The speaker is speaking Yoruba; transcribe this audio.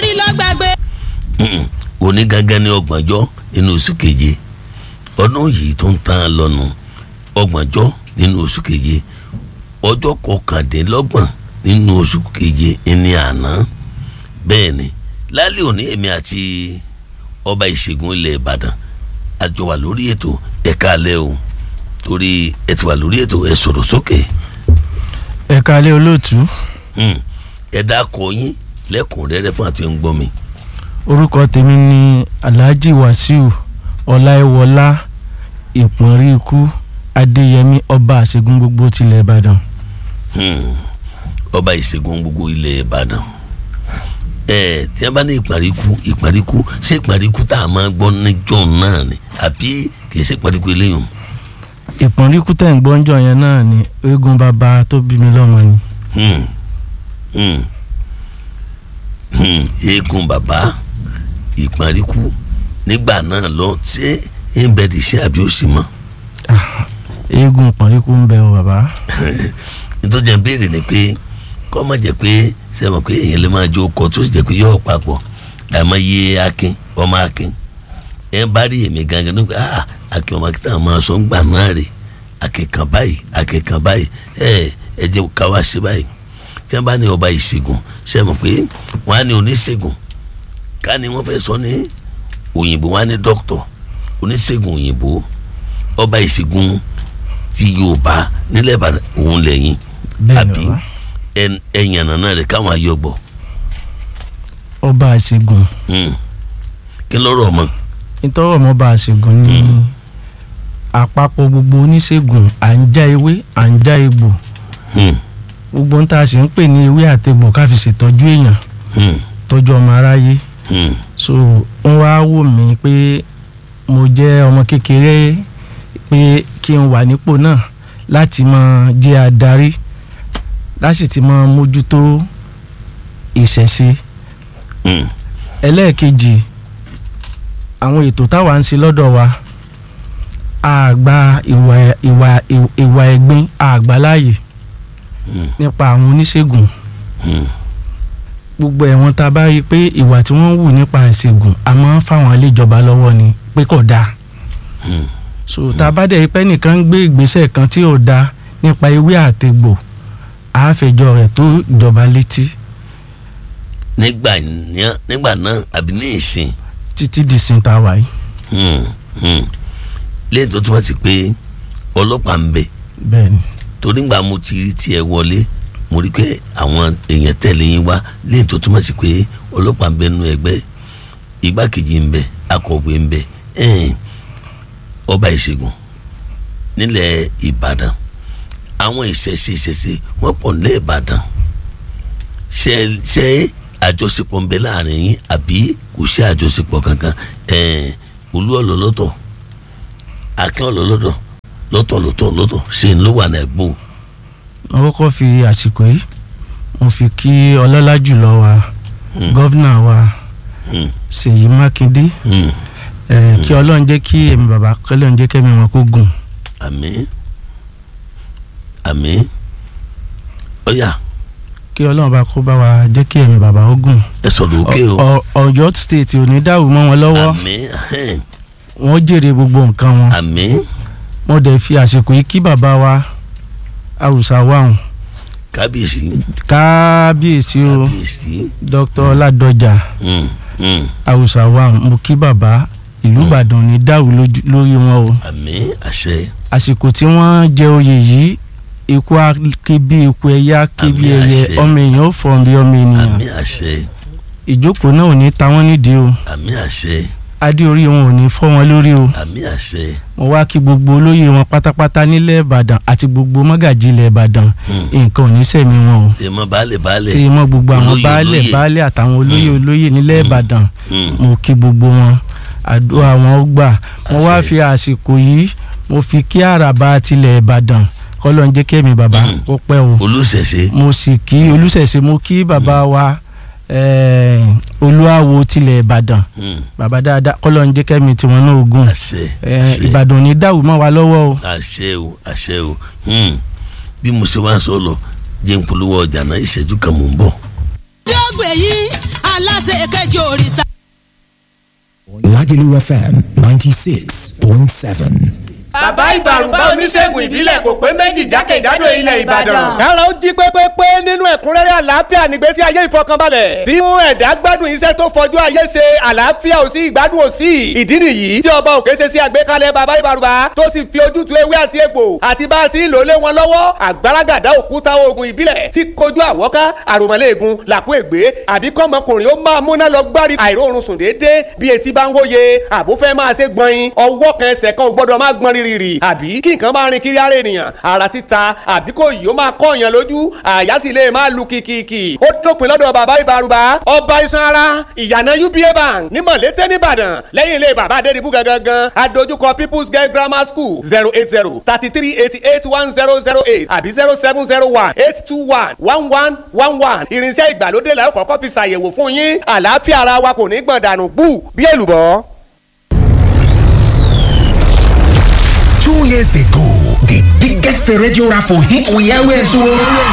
lọ gbàgbé. òní gangan ní ọgbọ̀njọ́ nínú oṣù keje ọdún yìí tó ń tán lọ́nu ọgbọ̀njọ́ nínú oṣù keje ọjọ́ kọkàndínlọ́gbọ̀n nínú oṣù keje ní àná bẹ́ẹ̀ ni lálẹ́ òní èmi àti ọba ìṣègùn ilẹ̀ ìbàdàn àjọ wà lórí ètò ẹ̀ka alẹ́ o torí ẹ ti wà lórí ètò ẹ sọ̀rọ̀ sókè ẹ kalẹ́ olóòtú ẹ dákọ yín lẹ́kùnrẹ́rẹ́ fún àti ń gbọ́ mi. orúkọ tèmi ni alhaji wasiu ọláìwọlá ìpọnrí ikú adéyẹmí ọba àṣegun gbogbo tilẹ̀ ìbàdàn. Hmm. ọba ìṣègùn gbogbo ilẹ̀ ìbàdàn ẹ tí wọ́n bá ní ìparíkú ìparíkú ṣé ìparíkú tá a máa gbọ́ níjọ́ náà ni àbí kì í ṣe ìparíkú eléyìí. ìpọnrí ikú tẹ̀ ń gbọ́njọ yẹn náà ni eégún bàbá tó bí mi lọ́mọ ni. Hmm. Hmm. Hmm. eégún bàbá ìparíkú nígbà náà lọ ṣé ń bẹ ti ṣe àbí ó sì mọ́. Ah, eégún ìpọnrí ikú ń bẹ o bàbá. nítorí ẹ̀ ń béèrè ni pé kọ́ má jẹ́ pé sẹ́wọ̀n pé èèyàn lè máa jó kọ tó sì jẹ́ pé yóò papọ̀ àmọ́ yé akin ọmọ akin ẹ̀ ń bá rí èmi gangan ní pé ah akin ọmọ akin táwọn máa sọ ń gbà náà rè akin kan báyìí akin kan báyìí ẹ ẹ jẹ́ ká wá sí báyìí tí wọ́n bá ní ọba ìṣègùn sẹ́wọ̀n pé wọ́n á ní oníṣègùn ká ní wọ́n fẹ́ sọ ní òyìnbó wọ́n á ní dókítọ̀ oníṣègùn òyìnbó ọba ìṣègùn ti Yorùbá nílẹ̀ Ìbàdàn òun lẹ́yìn bẹ́ẹ̀ ni àbí bàbá ẹ̀yàn nàná rẹ̀ káwọn ayọ̀gbọ̀ ọba àṣegun kí lọ́rọ̀ ọmọ nítorí ọmọ ọba àṣegun ni àpapọ̀ gbogbo oníṣègùn à ń já ewé à ń já egbò gbogbo ń tá a sì ń pè ní ewé àtegbò ká fi ṣètọ́jú èèyàn tọ́jú ọmọ aráyé so wọ́n wá wò mí pé mo jẹ́ ọmọ kékeré pé kí n wà nípò náà láti máa jẹ́ adarí láti ti máa mójútó ìṣẹ̀ṣe ẹlẹ́ẹ̀kejì àwọn ètò táwa ń ṣe lọ́dọ̀ wa a gba ìwà ìwà ìwà ẹ̀gbin a gbà láàyè nípa àwọn oníṣègùn gbogbo ẹ̀wọ̀n tá a bá rí i pé ìwà tí wọ́n ń wù nípa ìṣègùn a máa ń fáwọn ilé ìjọba lọ́wọ́ ni pé kò dáa so tá a bá dẹ̀ pẹ́ nìkan ń gbé ìgbésẹ̀ kan tí ò dáa nípa ewé àtegbò àáfẹjọ́ rẹ̀ tó ìjọba létí nígbà yẹn nígbà náà àbí ní ìsìn títí di sin tá a wà yìí. hmm, hmm. lẹ́yìn tó túmọ̀ sí pé ọlọ́pàá ń bẹ bẹ́ẹ̀ni torí ngbà mo ti rí tiẹ̀ wọlé mo rí pé àwọn èèyàn tẹ̀lé yín wá lẹ́yìn tó túmọ̀ sí pé ọlọ́pàá ń bẹ nínú ẹgbẹ́ igbákejì ń bẹ akọ̀wé ń bẹ ẹ̀ẹ́n ọba ìṣègùn nílẹ̀ Ìbàdàn àwọn ìṣẹ̀ṣe ìṣẹ̀ṣe wọ́n pọ̀ nílẹ̀ Ìbàdàn ṣe ṣe àjọṣepọ̀ ń bẹ láàrin yín àbí kò ṣe àjọṣepọ̀ kankan ẹ̀ẹ́n olú ọ̀lọ́lọ́tọ̀ akin ọ̀lọ́lọ́tọ̀ lọ́tọ̀ lọ́tọ̀ lọ́tọ̀ ṣe ń ló wà náà gbó. mo kọ́kọ́ fi àsìkò yìí mo fi kí ọlọ́lá jùlọ wa gọ́vnà wa Ṣèyí Mákindé ẹ̀ kí ọlọ́run jẹ́ kí èmi bàbá kọ́lọ́run jẹ́ kẹ́mi wọn kó gùn. àmín àmín ọ̀yà kí ọlọ́run bá kó bá wa jẹ́ kí èmi bàbá ó gùn. ẹ sọ̀rọ̀ òkè o Ọ- Ọ- Ọ̀yọ́ state ò ní dàrú mọ́ wọn lọ́wọ́ àmín ahẹ́n, wọ́n jèrè gbogbo nǹkan wọn. àmín mo dẹ̀ fi àsìkò yìí kí bàbá wa àwùsà wàhùn kábíyèsí kábíyèsí o kábíyèsí dr ọládọjà mm, mm, àwùsà wàhùn mo kí bàbá ìlú ìbàdàn ní dàrú lójú- lórí wọn o àmín àṣẹ àsìkò tí wọ́n jẹ oyè yìí ikú á ké bí ikú ẹyẹ á ké bí Àmín ẹyẹ àṣẹ. ọmọ èèyàn ó fọ̀n bí ọmọ ènìyàn àmín àṣẹ ìjókòó náà ò ní ta wọ́n nídìí o àmín àṣẹ adé orí wọn ò ní fọ́ wọn lórí o àmín àṣẹ mo wá kí gbogbo olóyè wọn pátápátá nílẹ̀ ìbàdàn àti gbogbo mọ́gàjì ilẹ̀ ìbàdàn Mm. nǹkan ò ní sẹ̀mí wọn o èèmọ̀ baálẹ̀ baálẹ̀ èyí mọ gbogbo àwọn Olóyè, baálẹ̀ olóyè. baálẹ̀ àtàwọn olóyè olóyè nílẹ̀ ìbàdàn Mm, mo kí gbogbo wọn àdúrà wọn ó gbà mo wá Àṣẹ. fi àsìkò yìí mo fi kí àràbà tilẹ̀ ìbàdàn kọ́lọ́ ń jẹ́ kẹ́mi bàbá Mm. ó pẹ́ o olùṣẹ̀ṣe mo sì kí olùṣẹ̀ṣe mo kí bàbá wa eh, olúwawo tilẹ̀ ìbàdàn mm, bàbá dáadáa kọ́lọ́ ń jẹ́ kẹ́mi tiwọn náà ogun àṣẹ àṣẹ. ìbàdàn ò ní dàrú mọ́ wa lọ́wọ́ o àṣẹ o àṣẹ o hmm. bí mo ṣe wá sọ lọ jẹ́ n polówó ọjà náà ìṣẹ́jú kan mò ń bọ̀. yóò gbé yín aláṣẹ kejì òrìṣà. Lagelu FM 96.7. bàbá ìbàrùbá oníṣègùn ìbílẹ̀ kò pé méjì jákèjádò ilẹ̀ ìbàdàn. kára ó jí pépépé nínú ẹ̀kúnrẹ́rẹ́ àlàáfíà nígbésí ayé ìfọkànbalẹ̀ tí mú ẹ̀dá gbádùn iṣẹ́ tó fọjú ayé ṣe àlàáfíà ò sí ìgbádùn ò sí ìdí nìyí tí ọba òkè ṣe sí àgbékalẹ̀ bàbá ìbàrùbá tó sì fi ojútùú ewé àti egbò àti bá a ti ń lò lé wọn lọ́wọ́ àgbàràgàdá òkúta oògùn ìbílẹ̀ tí kojú àwọ́ká àròmọ́lẹ́ẹ̀gùn làkú ègbé àbí kọ́mọkùnrin ó máa múná lọ gbárí àìróorun sùn déédéé bí etí bá ń hóye àbó fẹ́ máa ṣe gbọ̀nyin ọwọ́ kan ẹsẹ̀ kan ò gbọ́dọ̀ máa gbọ́n rírì àbí kí nǹkan máa rin kiri ara ènìyàn ara títa àbí kò yìí ó máa kọ́ èèyàn lójú àyà sì lè máa lu kìkìkì ó dópin lọ́dọ̀ bàbá ìbárùbá ọba iṣan ara ìyànà uba bank ní mọ̀lété nìbàdàn lẹ́yìn ilé bàbá adédìbú gangan adójúkọ people's girl grammar school zero eight zero thirty three eighty eight one zero zero eight àbí zero seven zero one eight two one one one one one irinṣẹ́ ìgbàlódé la ó kọ́kọ́ fi ṣàyẹ̀wò fún yín àlàáfíà ara wa kò ní gbọ̀n dànù bú bí èlùbọ́. Two years ago, the biggest radio raffle hit we always won.